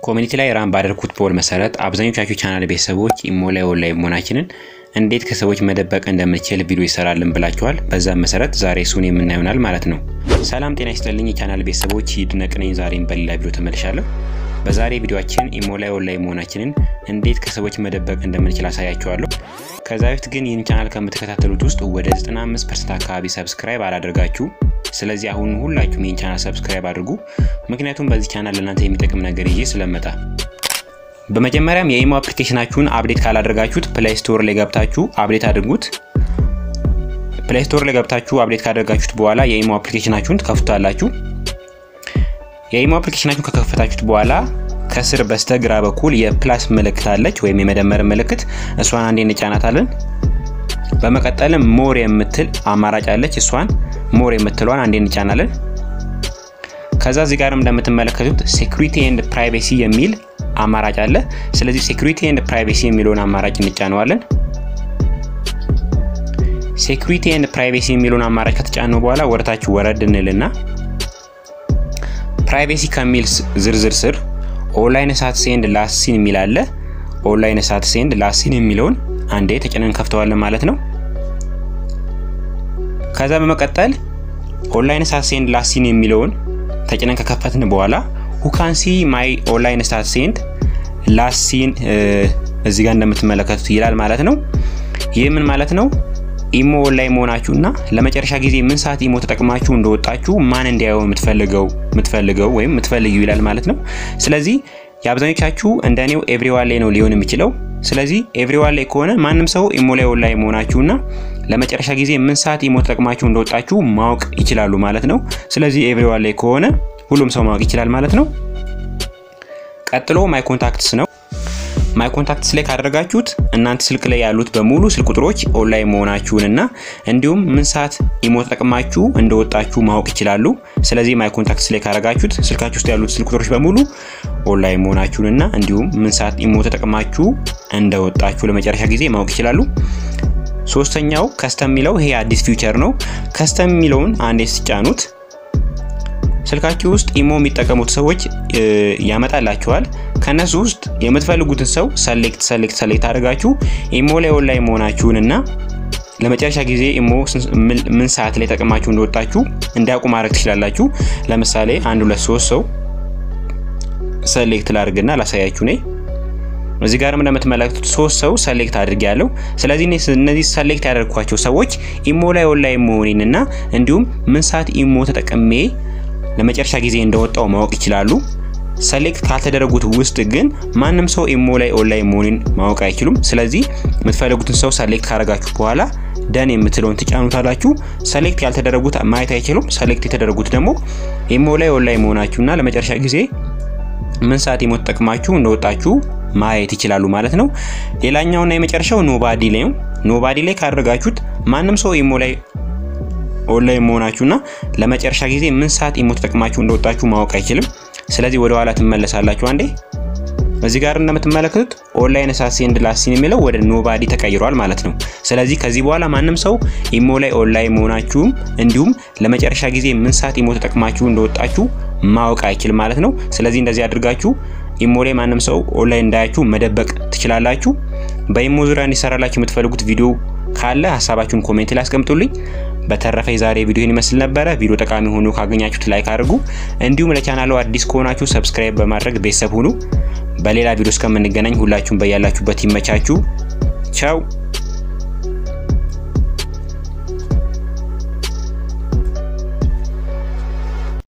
ኮሚኒቲ ላይ ራን ባደረኩት ፖል መሰረት አብዛኞቻችሁ ቻናል ቤተሰቦች ኢሞ ላይ ኦንላይን መሆናችንን እንዴት ከሰዎች መደበቅ እንደምንችል ቪዲዮ ይሰራልን ብላችኋል። በዛም መሰረት ዛሬ እሱን የምናየው ይሆናል ማለት ነው። ሰላም ጤና ይስጥልኝ የቻናል ቤተሰቦች ይድነቅ ነኝ። ዛሬም በሌላ ቪዲዮ ተመልሻለሁ። በዛሬ ቪዲዮአችን ኢሞ ላይ ኦንላይን መሆናችንን እንዴት ከሰዎች መደበቅ እንደምንችል አሳያችኋለሁ። ከዛ በፊት ግን ይህን ቻናል ከምትከታተሉት ውስጥ ወደ 95% አካባቢ ሰብስክራይብ አላደርጋችሁ። ስለዚህ አሁን ሁላችሁም ይህን ቻናል ሰብስክራይብ አድርጉ። ምክንያቱም በዚህ ቻናል ለእናንተ የሚጠቅም ነገር ይዤ ስለመጣ በመጀመሪያም የኢሞ አፕሊኬሽናችሁን አፕዴት ካላደረጋችሁት ፕሌይ ስቶር ላይ ገብታችሁ አፕዴት አድርጉት። ፕሌይ ስቶር ላይ ገብታችሁ አፕዴት ካደረጋችሁት በኋላ የኢሞ አፕሊኬሽናችሁን ትከፍቱታላችሁ። የኢሞ አፕሊኬሽናችሁን ከከፈታችሁት በኋላ ከስር በስተግራ በኩል የፕላስ ምልክት አለች ወይም የመደመር ምልክት፣ እሷን አንዴ እንጫናታለን። በመቀጠልም ሞር የምትል አማራጭ አለች። እሷን ሞር የምትለዋን አንዴ እንጫናለን። ከዛ እዚህ ጋርም እንደምትመለከቱት ሴኩሪቲ ኤንድ ፕራይቬሲ የሚል አማራጭ አለ። ስለዚህ ሴኩሪቲ ኤንድ ፕራይቬሲ የሚለውን አማራጭ እንጫነዋለን። ሴኩሪቲ ኤንድ ፕራይቬሲ የሚለውን አማራጭ ከተጫነው በኋላ ወደታች ወረድ እንልና ፕራይቬሲ ከሚል ዝርዝር ስር ኦንላይን ሳት ሴንድ ላስት ሲን የሚል አለ። ኦንላይን ሳት ሴንድ ላስት ሲን የሚለውን አንዴ ተጭነን ከፍተዋለን ማለት ነው። ከዛ በመቀጠል ኦንላይን ሳት ሴንድ ላስት ሲን የሚለውን ተጭነን ከከፈትን በኋላ ሁካንሲ ማይ ኦንላይን ስታት ሴንድ ላስት ሲን እዚህ ጋር እንደምትመለከቱት ይላል ማለት ነው። ይህ ምን ማለት ነው? ኢሞ ኦንላይን መሆናችሁና ለመጨረሻ ጊዜ ምን ሰዓት ኢሞ ተጠቅማችሁ እንደወጣችሁ ማን እንዲያየው የምትፈልገው የምትፈልገው ወይም የምትፈልጊው ይላል ማለት ነው። ስለዚህ የአብዛኞቻችሁ እንደኔው ኤቭሪዋን ላይ ነው ሊሆን የሚችለው። ስለዚህ ኤቭሪዋን ላይ ከሆነ ማንም ሰው ኢሞ ላይ ኦንላይን መሆናችሁና ለመጨረሻ ጊዜ ምን ሰዓት ኢሞ ተጠቅማችሁ እንደወጣችሁ ማወቅ ይችላሉ ማለት ነው። ስለዚህ ኤቭሪዋን ላይ ከሆነ ሁሉም ሰው ማወቅ ይችላል ማለት ነው። ቀጥሎ ማይ ኮንታክትስ ነው። ማይ ኮንታክትስ ላይ ካደረጋችሁት እናንተ ስልክ ላይ ያሉት በሙሉ ስልክ ቁጥሮች ኦንላይን መሆናችሁንና እንዲሁም ምን ሰዓት ኢሞ ተጠቅማችሁ እንደወጣችሁ ማወቅ ይችላሉ። ስለዚህ ማይ ኮንታክትስ ላይ ካደረጋችሁት ስልካችሁ ውስጥ ያሉት ስልክ ቁጥሮች በሙሉ ኦንላይን መሆናችሁንና እንዲሁም ምን ሰዓት ኢሞ ተጠቅማችሁ እንደወጣችሁ ለመጨረሻ ጊዜ ማወቅ ይችላሉ። ሶስተኛው ከስተም የሚለው ይሄ አዲስ ፊውቸር ነው። ከስተም የሚለውን አንዴ ስጫኑት ስልካችሁ ውስጥ ኢሞ የሚጠቀሙት ሰዎች ያመጣላችኋል። ከነሱ ውስጥ የምትፈልጉትን ሰው ሰሌክት ሰሌክት ሰሌክት አድርጋችሁ ኢሞ ላይ ኦንላይን መሆናችሁን እና ለመጨረሻ ጊዜ ኢሞ ምን ሰዓት ላይ ጠቅማችሁ እንደወጣችሁ እንዲያውቁ ማድረግ ትችላላችሁ። ለምሳሌ አንድ ሁለት ሶስት ሰው ሰሌክት ላድርግና ላሳያችሁ ኔ እዚህ ጋርም እንደምትመለከቱት ሶስት ሰው ሰሌክት አድርጌ ያለው። ስለዚህ እነዚህ ሰሌክት ያደርኳቸው ሰዎች ኢሞ ላይ ኦንላይን መሆኔንና እንዲሁም ምን ሰዓት ኢሞ ተጠቅሜ ለመጨረሻ ጊዜ እንደወጣው ማወቅ ይችላሉ። ሰሌክት ካልተደረጉት ውስጥ ግን ማንም ሰው ኢሞ ላይ ኦንላይን መሆኑን ማወቅ አይችሉም። ስለዚህ የምትፈልጉትን ሰው ሰሌክት ካደረጋችሁ በኋላ ደን የምትለውን ትጫኑታላችሁ። ሰሌክት ያልተደረጉት ማየት አይችሉም። ሰሌክት የተደረጉት ደግሞ ኢሞ ላይ ኦንላይን መሆናችሁና ለመጨረሻ ጊዜ ምን ሰዓት ኢሞ ተጠቅማችሁ እንደወጣችሁ ማየት ይችላሉ ማለት ነው። ሌላኛውና የመጨረሻው ኖባዲ ላይ ነው። ኖባዲ ላይ ካደረጋችሁት ማንም ሰው ኢሞ ላይ ኦንላይን መሆናችሁና ለመጨረሻ ጊዜ ምን ሰዓት ኢሞ ተጠቅማችሁ እንደወጣችሁ ማወቅ አይችልም። ስለዚህ ወደ ኋላ ትመለሳላችሁ አንዴ። እዚህ ጋር እንደምትመለከቱት ኦንላይን ሳት ሴንድ ላስት ሲን የሚለው ወደ ኖባዲ ተቀይሯል ማለት ነው። ስለዚህ ከዚህ በኋላ ማንም ሰው ኢሞ ላይ ኦንላይን መሆናችሁም እንዲሁም ለመጨረሻ ጊዜ ምን ሰዓት ኢሞ ተጠቅማችሁ እንደወጣችሁ ማወቅ አይችልም ማለት ነው። ስለዚህ እንደዚህ አድርጋችሁ ኢሞ ላይ ማንም ሰው ኦንላይን እንዳያችሁ መደበቅ ትችላላችሁ። በኢሞ ዙሪያ እንዲሰራላችሁ የምትፈልጉት ቪዲዮ ካለ ሀሳባችሁን ኮሜንት ላይ አስቀምጡልኝ። በተረፈ የዛሬ ቪዲዮን ይመስል ነበረ። ቪዲዮ ጠቃሚ ሆኖ ካገኛችሁት ላይክ አድርጉ። እንዲሁም ለቻናሉ አዲስ ከሆናችሁ ሰብስክራይብ በማድረግ ቤተሰብ ሁኑ። በሌላ ቪዲዮ እስከምንገናኝ ሁላችሁም በያላችሁበት ይመቻችሁ። ቻው